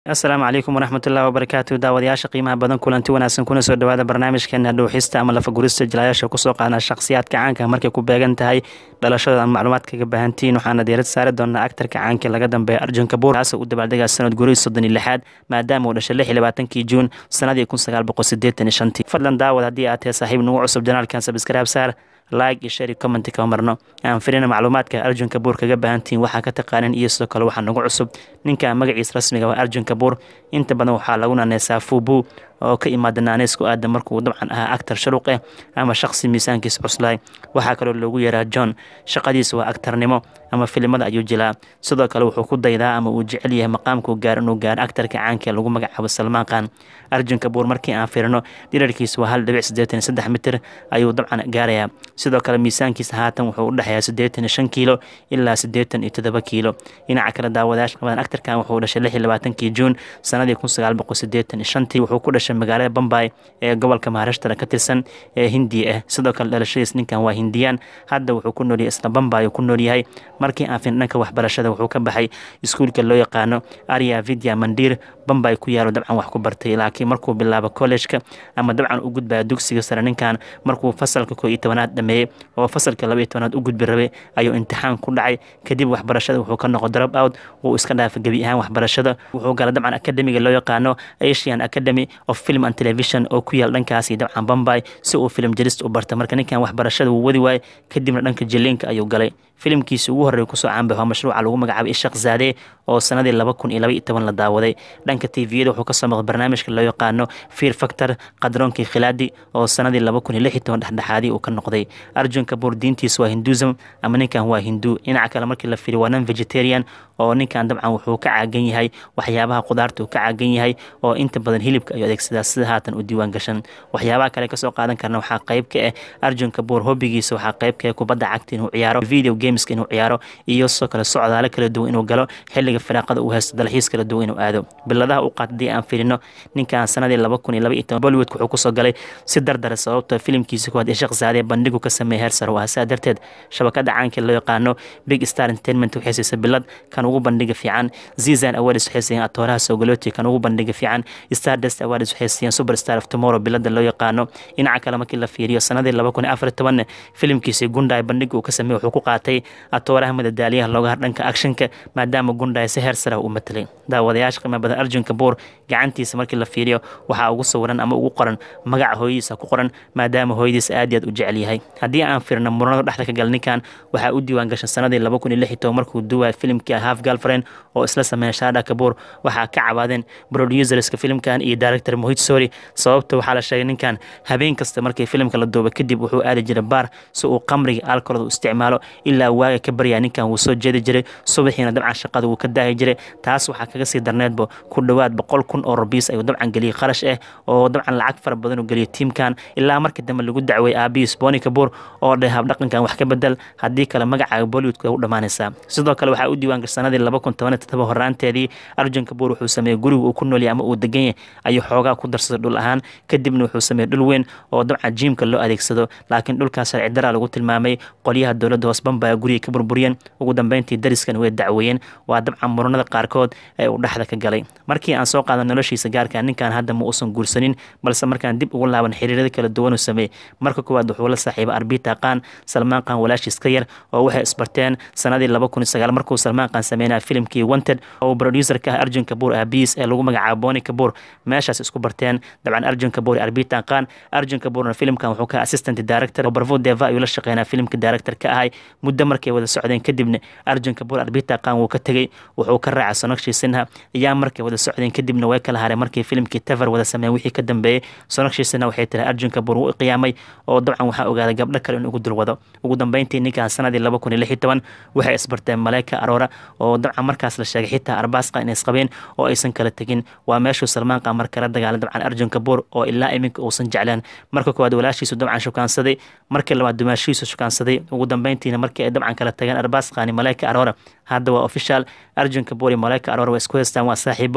asalaamu calaykum waraxmatullahi wabarakaatu daawadayaasha qiimaha badan kulanti wanaagsan kuna soo dhawaada barnaamijkeena dhuuxista ama lafagurista jilayaasha kusoo qaadna shakhsiyaadka caanka markay ku beegan tahay dhalashadooda ama macluumaad kaga baahantihiin waxaana diirad saari doonaa aktarka caanka laga dambeeya arjun kabuur kaasoo u dabaaldegaa sanad gurihii soddon iyo lixaad maadaama uu dhashay lix iyo labaatankii juun sanadii kun sagaal boqol siddeetan iyo shantii fadlan daawad haddii aad tahay saaxiib nagu cusub janaalkan sabskraib saar like iyo share commenti ka marno aan filina macluumaadka arjun kabuur kaga baahantihiin waxaa ka taqaanin iyo sidoo kale waxaa nagu cusub ninka magaciisa rasmiga waa arjun kabuur inta badan waxaa lagu naaneysaa fubu oo ka imaada naaneysku aada markuu dabcan ahaa actar sharuuq eh ama shaqsi miisaankiisa cuslaay waxaa kaloo loogu yeeraa john shaqadiisa waa actarnimo ama filimada ayuu jilaa sidoo kale wuxuu ku daydaa ama uu jecel yahay maqaamkuu gaar inuu gaaro actarka caanka ee lagu magacaabo salmaan khan arjun kabuur markii aan firino dhirarkiisa waa hal dhibic siddeetan iyo saddex mitir ayuu dabcan gaarayaa sidoo kale miisaankiisa haatan wuxuu u dhexeeyaa siddeetan iyo shan kiilo ilaa siddeetan iyo toddoba kiilo dhinaca kale daawadayaasha qabadan actarkan wuxuu dhashay lix iyo labaatankii juun sanadii kun sagaal boqol siddeetan iyo shantii wuxuu ku dhashay magaalada bombay ee gobolka maharashtra ka tirsan ee hindiya ah sidoo kale dhalashadiis ninkan waa hindiyaan hadda wuxuu ku noolyahay isla bombay uu ku noolyahay markii aan fin dhanka waxbarashada wuxuu ka baxay iskuulka loo yaqaano arya vidya mandir bombay ku yaalo dabcan wax ku bartay laakiin markuu bilaabo kollejka ama dabcan u gudbaya dugsiga sare ninkan markuu fasalka koo iyo tobanaad dhameeyey oo fasalka laba iyo tobanaad u gudbi rabay ayuu imtixaan ku dhacay kadib waxbarashada wuxuu ka noqo drop out wuu iska dhaafay gebi ahaan waxbarashada wuxuu gala dabcan akademiga loo yaqaano asian academy of film and television oo ku yaal dhankaasi dabcan bombay si uu film jarist u barta marka ninkan waxbarashada wuu wadi waayey kadibna dhanka jiliinka ayuu galay filimkiisa ugu horreeya kusoo caanbay waa mashruuca lagu magacaabay ishaq zaade oo sanadii laba kun iyo laba iyo toban la daawaday dhanka tviyada wuxuu kasoo maqday barnaamijka loo yaqaano fear factor qadroonkii khilaadi oo sanadii laba kun iyo lix iyo toban dhexdhexaadii uu ka noqday arjun kabuur diintiisa waa hinduism ama ninkan waa hindu dhinaca kale markii la fiiriyo waa non vegetarian oo ninkan dabcan wuxuu ka caagan yahay waxyaabaha qudaarta uu ka caagan yahay oo inta badan hilibka ayuu adeegsadaa sida haatan u diiwaan gashan waxyaabaha kale kasoo qaadan karna waxaa qayb ka ah arjun kabuur hobigiisa waxaa qayb ka ah kubadda cagta inuu ciyaaro video gameska inuu ciyaaro iyo sidoo kale socdaalo kala duwan inuu galo xilliga firaaqada uu haysto dalxiis kala duwan inuu aado biladaha u qaata haddii aan firino ninkan sanadii laba kun iyo laba iyo toban bollywoodka wuxuu kusoo galay si dardara sababtoo filimkiisa kuwaad ishaq zaadee bandhigu ka sameeyay heer sare waa saa darteed shabakada caanka loo yaqaano big star entertainment waxay siisay bilad kan ugu bandhiga fiican zizan awards waxay siiyeen atooraha sogoloti kan ugu bandhiga fiican stardust awards waxay siiyeen superstar of tomorrow bilada loo yaqaano dhinaca kale markii la fiiriyo sanadii laba kun iyo afar iyo tobanne filimkiisii gundhay bandhiga uu ka sameeyey wuxuu ku qaatay atooraha madadaaliyaha looga har dhanka actionka maadaama gundhay si heer sare u matelay daawadayaasha qiimo badan arjun kabuur gacantiisa markii la fiiriyo waxaa ugu sawiran ama ugu qoran magaca hooyadiisa ku qoran maadaama hooyadiisa aad iyo aad u jecel yahay haddii aan fiirno muranada dhexda ka gal ninkan waxaa u diiwaan gashan sanadii laba kun iyo lix iyo toban markuu duwaya filimkii half girlfriend oo isla sameeya shaada kabuur waxaa ka cabaadeen producerska filimkan iyo director mohit sori sababta waxaa la sheegay ninkan habeen kasta markii filimka la duuba kadib wuxuu aadi jiray baar si uu qamriga alkolada u isticmaalo ilaa waaga ka baryaa ninkan wuu soo jeedi jiray subaxiina dabcan shaqada wuu ka daahi jiray taas waxaa kaga sii darneedba ku dhowaad boqol kun oo rabiis ayuu dabcan geliyey kharash ah oo dabcan lacag fara badan u geliyay tiimkan ilaa markii dambe lagu dacweeyey aabihiis boni kabuur oo dheh habdhaqankan wax ka bedel haddii kale magacaaga bollywoodka u dhammaanaysaa sidoo kale waxaa u diiwaan gashay sanadii laba kun toban iyo todoba horaanteedii arjun kabuur wuxuu sameeyey guriga uu ku noolyahay ama uu degan yahay ayuu xoogaa ku darsaday dhul ahaan kadibna wuxuu sameeyey dhul weyn oo dabcan jiimka loo adeegsado laakiin dhulkaas sharci daraa lagu tilmaamay qolyaha dowladda hoos bambaya guriga ka burburiyeen ugu dambeyntii dariskan way dacweeyeen waa dabcan muranada qaarkood ee uu dhexda ka galay markii aan soo qaadan noloshiisa gaarka ninkan hadda ma uusan guursanin balse markaan dib ugu laaban xiriirada kala duwan uu sameeyey marka koowaad wuxuu la saaxiibay arbita qaan salmaan qaan walaashiis ka yar oo waxay isbarteen sanadii laba kun iyo sagaal markuu salmaan qaan sameynaya filimkii wanted oo producerka ah arjun kabuur aabiis ee lagu magacaabo boni kabuur meeshaas isku barteen dabcan arjun kabuur iyo arbita qaan arjun kabuurna filimkan wuxuu ka assistant director oo barvo deva ayuu la shaqeynaa filimka director ka ahay muddo markay wada socdeen kadibna arjun kabuur arbita qaan wuu ka tegey wuxuu ka raacay sonakshi sinha ayaa markay wada socdeen kadibna way kala hareen markii filimkii tever wada sameeyeen wixii ka dambeeyey sonakshi sinha waxay tiri arjun kabuur wuu qiyaamay oo dabcan waxaa ogaaday gabdho kale in ugu dulwado ugu dambeyntii ninkan sanadii laba kun iyo lix iyo toban waxay isbarteen maleyka aroora oo dabcan markaas la sheegay xitaa arbaaska inay isqabeen oo aysan kala tegin waa meeshuu salmaan qamar kala dagaalay dabcan arjun kabuur oo ilaa iminka uusan jecleen marka koowaad walaashiisu dabcan shukaansaday markii labaad dumaashiisu shukaansaday ugu dambeyntiina markii ay dabcan kala tageen arbaasqani maleyka aroora hadda waa official arjun kabuur iyo maleyka aroora waa isku haystaan waa saaxiibo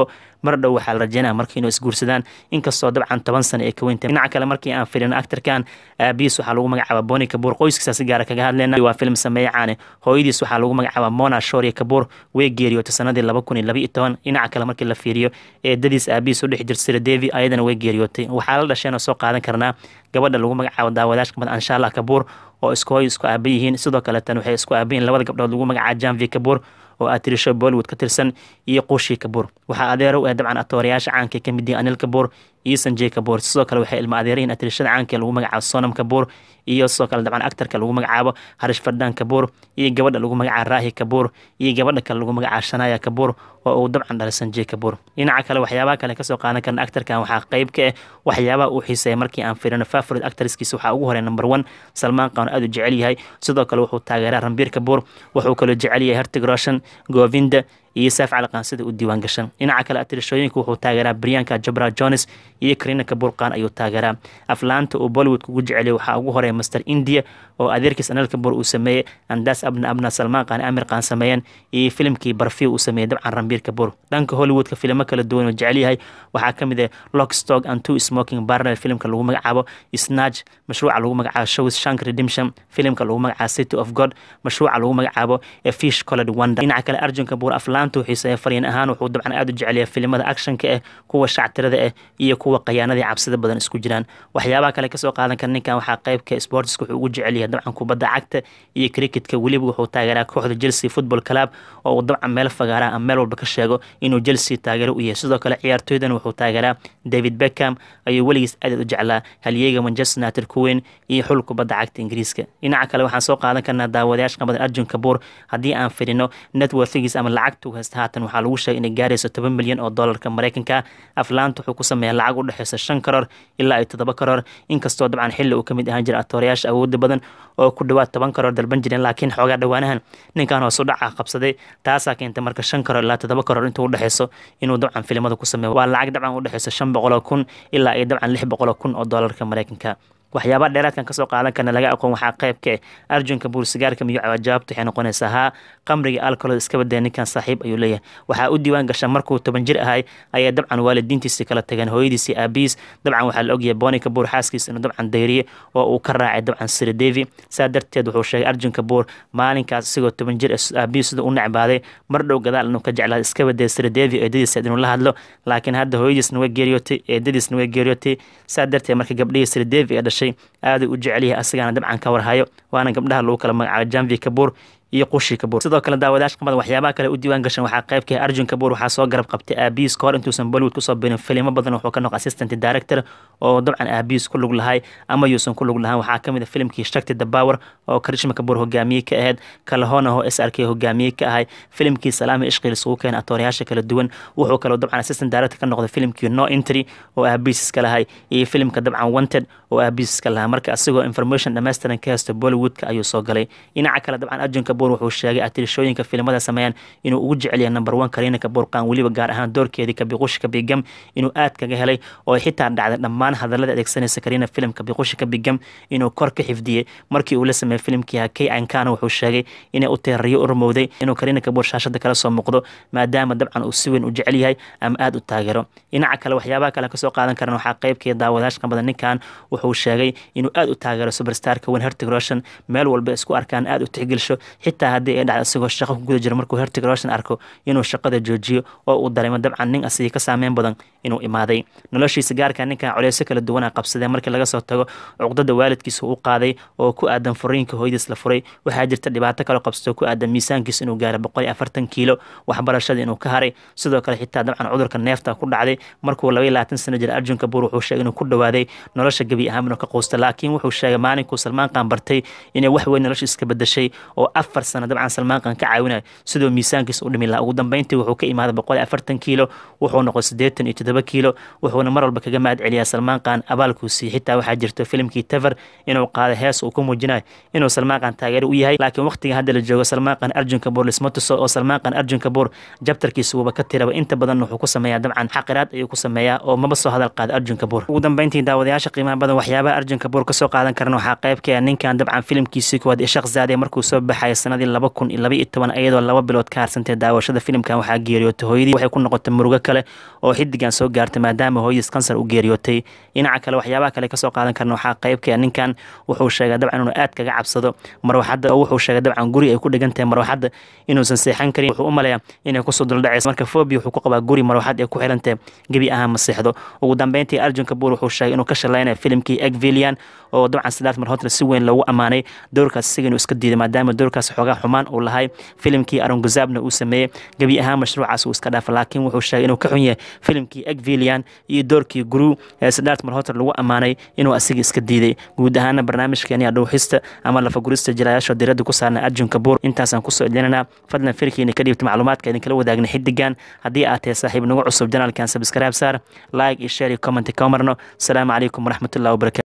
mar dhow waxaa la rajeynaya marka inuu isguursadaan inkastoo dabcan toban sano ay ka weyntahay dhinaca kale markii aan filino actarkan aabihiis waxaa lagu magacaaba boni kabuur qoyskiisa si gaara kaga hadleyna waa film sameeye caane hooyadiis waxaa lagu magacaaba mona shoria kabuur way geeriyootay sanadii laba kun iyo laba iyo toban dhinaca kale markii la fiiriyo eedadiis aabihiis u dhex jirta sira devi ayadana way geeriyootay waxaa la dhasheen oo soo qaadan karnaa gabadha lagu magacaabo daawadaashka mad anshaalla kabuur oo isku hooy isku aaba yihiin sidoo kaleetan waxay isku aabayihin labada gabdhood lagu magacaabo janvi kabuur oo aad tirisho bollywood ka tirsan iyo quushii kabuur waxaa adeero u ah dabcan atoorayaasha caanka ka mid yihiin anil kabuur iyo sanjey kabuur sidoo kale waxay ilma adeerayihin atirishada caanka lagu magacaabo sonam kabuur iyo sidoo kale dabcan actarka lagu magacaabo harish fardaan kabuur iyo gabadha lagu magacaabo raahi kabuur iyo gabadha kale lagu magacaabo shanaya kabuur oo uu dabcan dhalay sanjey kabuur dhinaca kale waxyaabaha kale kasoo qaadan karna actarkan waxaa qeyb ka ah waxyaabaha uu xiiseeya markii aan firino favorit actorskiisa waxaa ugu horey number one salmaan qaan aad u jecel yahay sidoo kale wuxuu taageeraa rambiir kabuur wuxuu kaloo jecel yahay hertig roshan govinda iyo saaf calaqaan sida u diiwaan gashan dhinaca kale atirishooyinka wuxuu taageeraa brianka jabra jones iyo karina kabuurqaan ayuu taageeraa aflaanta uu bollywood kugu jeceliyay waxaa ugu horeeya master india oo adeerkiis anal kabuur uu sameeyey andaas abna abna salmaan qaan amir qaan sameeyeen iyo filimkii barfiw uu sameeyey dabcan rambiir kabuur dhanka hollywoodka filimo kala duwan oo jecel yahay waxaa ka mid ah lockstock and two smoking barnel filimka lagu magacaabo snatch mashruuca lagu magacaabo shows shank redemption filimka lagu magacaabo city of god mashruuca lagu magacaabo a fish colored wonder dhinaca kale arjun kabuur aflaanta uu xiiseeya fariin ahaan wuxuu dabcan aad u jeceliya filimada actionka ah kuwa shactirada ah iyo kuwa qayaanadii cabsida badan isku jiraan waxyaabaha kale kasoo qaadan kara ninkan waxaa qeybka sportska wuxuu ugu jecel yahay dabcan kubadda cagta iyo cricketka weliba wuxuu taageeraa kooxda chelsea football club oo uu dabcan meel fagaara ama meel walba ka sheego inuu chelsea taageero u yahay sidoo kale ciyaartooydan wuxuu taageeraa david beckham ayuu weligiis aadaed u jeclaa halyeega manchester united kuweyn iyo xul kubadda cagta ingiriiska dhinaca kale waxaan soo qaadan karnaa daawadayaasha qabadan arjun kabuur haddii aan fidhino networthigiis ama lacagtu haysta haatan waxaa lagu sheegay inay gaarayso toban milyan oo doolarka mareykanka aflaanta wuxuu ku sameeyaa lacag u dhexeysa shan karoor ilaa iyo toddoba karoor inkastoo dabcan xilli uu ka mid ahaan jira atoorayaasha awooda badan oo ku dhawaad toban karoor dalban jireen laakiin xoogaa dhowaanahan ninkan hoos u dhaca qabsaday taasaa keentay marka shan karoor ilaa toddoba karoor intuu udhexeyso inuu dabcan filimada ku sameeyo waa lacag dabcan udhexeyso shan boqoloo kun ilaa iyo dabcan lix boqoloo kun oo doolarka mareykanka waxyaabaha dheeraadkan kasoo qaadan karna laga aqoon waxaa qeyb ka ah arjunka buur sigaarka miyuu cawaa jawaabta waxay noqonaysaa haa qamriga alkolod iska badaya ninkan saaxiib ayuu leeyahay waxaa u diiwaan gasha markuu toban jir ahay ayaa dabcan waalidiintiisi kala tageen hooyadiisi aabihiis dabcan waxaa la ogyahay bonika buur xaaskiis inuu dabcan dayriye oo uu ka raacay dabcan siridevi saa darteed wuxuu sheegay arjunka buur maalinkaas isagoo toban jir aabihiis sida u necbaaday mar dhow gadaal inuu ka jeclaa iska badaya siridevi eedadiisa inuu la hadlo laakiin hadda hooyadiisna way geeriyootay eedadiisna way geeriyootay saa darteed marka gabdhihii siridevi ee dhashay aaday u jecel yahay asagaana dabcan ka warhayo waana gabdhaha lagu kala magacaabo janvi kabuur iyo qushi kabuur sidoo kale daawadayash qamada waxyaabaha kale u diiwaan gashan waxaa qeybka arjun kabuur waxaa soo garab qabtay aabiis kahor intuusan bollywood kusoo birin filimo badan wuxuu ka noqo assistant director oo dabcan aabiis ku lug lahay ama yuusan ku lug lahaan waxaa kamid a filimkii shakti the power oo karishma kabuur hogaamiye ka ahayd kalahona oo s r k hogaamiye ka ahay filimkii salaami ishqiil isugu keena atoorayaasha kala duwan wuxuu kaloo dabcan assistant director ka noqday filimkii no entry oo aabiis iska lahay iyo filimka dabcan wanted oo aabiis iska lahaa marka asigoo information dhammaystiran ka haysto bollywoodka ayuu soo galay dhinaca kale dabcan arjun kabuur wuxuu sheegay atirishooyinka filimada sameeyaan inuu ugu jecel yahay number one kariina kabuur qaan weliba gaar ahaan doorkeedii kabiqushi kabigam inuu aad kaga helay oo xitaa dhacday dhammaan hadallada adeegsanaysa kariina filim kabiqushi kabigam inuu kor ka xifdiyey markii uu la sameeyey filimkii hakey ankana wuxuu sheegay inay u teerariyo u rumowday inuu kariina kabuur shaashada kala soo muuqdo maadaama dabcan uu si weyn u jecel yahay ama aad u taageero dhinaca kale waxyaabaha kale kasoo qaadan karan waxaa qeybkii daawadayash qabada ninkan wuxuu sheegay inuu aad u taageero superstarka wen hertig roshan meel walba isku arkaan aad u tixgelsho xitaa haddii ay dhacdo isagoo shaqo ku guda jiro markuu hertig roshan arko inuu shaqada joojiyo oo uu dareemo dabcan nin asigii ka saameyn badan inuu imaaday noloshiisa gaarka ninkan culeysyo kala duwana qabsadee markii laga soo tago cuqdada waalidkiisa u qaaday oo ku aadan furiinka hooyadiis la furay waxaa jirta dhibaato kaloo qabsato ku aadan miisaankiisa inuu gaaro boqol iyo afartan kiilo waxbarashada inuu ka haray sidoo kale xitaa dabcan cudurka neefta ku dhacday markuu laba iyo labaatan sano jira arjunka buur wuxuu sheegay inuu ku dhawaaday nolosha gebi ahaan inuu ka quusta laakiin wuxuu sheegay maalinkuu salmaan qaan bartay inay wax weyn nolosha iska bedashay oo afar sano dabcan salmaan qaan ka caawinayo sidoo miisaankiisa u dhimi lahaa ugu dambeyntii wuxuu ka imaaday boqol iyo afartan kiilo wuxuu noqday siddeetan iyo toddoba kiilo wuxuuna mar walba kaga mahad celiyaa salmaan qaan abaalkuu siiyey xitaa waxaa jirto filimkii tever inuu qaaday hees uu ku muujinayo inuu salmaan qaan taageero u yahay laakiin waqtiga hadda la joogo salmaan qaan arjun kabuur lisma tuso oo salmaan qaan arjun kabuur jabtarkiisa wuuba ka tiraba inta badan wuxuu ku sameeyaa dabcan xaqiraad ayuu ku sameeyaa oo maba soo hadal qaada arjun kabuur ugu dambeyntii daawadayaasha qiimaha badan waxyaabaha arjun kabuur kasoo qaadan karan waxaa qeybka ninkan dabcan filimkiisii kuwaad ishaq zaade markuu soo baxaya sanadii laba kun iyo laba iyo toban iyadoo laba bilood ka harsantay daawashada filimkan waxaa geeriyootay hooyadii waxay ku noqotay murugo kale oo xidigan soo gaartay maadaama hooyadiis kansar u geeriyootay dhinaca kale waxyaabaha kale kasoo qaadan karna waxaa qaybka ninkan wuxuu sheegay dabcan inuu aad kaga cabsado marwaxadda oo wuxuu sheegay dabcan guri ay ku dhigan tahay marwaxadda inuusan seexan karin wuxuu u maleeyaa inay kusoo duldhacayso marka fobia wuxuu ku qabaa guri marwaxad ay ku xirantahay gebi ahaan ma seexdo ugu dambeyntii arjun kabuur wuxuu sheegay inuu ka shalaynaya filimkii egvilian oo dabcan sidaas mar hotre si weyn loogu ammaanay doorkaas isaga inuu iska diiday maadaama doorkaas xoogaa xumaan uu lahay filimkii aronguzaabna uu sameeyey gebi ahaan mashruucaas uu iska dhaafa laakiin wuxuu sheegay inuu ka xun yahay filimkii egvilian iyo doorkii guru ee sidaas mar hotre lagu ammaanay inuu asiga iska diiday guud ahaana barnaamijkeeni adhowxista ama lafagurista jilayaasha diradda ku saarna arjun kabuur intaasaan kusoo celinanaa fadlan firkiina ka dhiibta macluumaadka idinkala wadaagna xidigan haddii aad tahay saaxiib nagu cusub janaalkan sabskraib saar like iyo share iyo comment ka marno asalaamu calaykum waraxmatullahi wabarakatu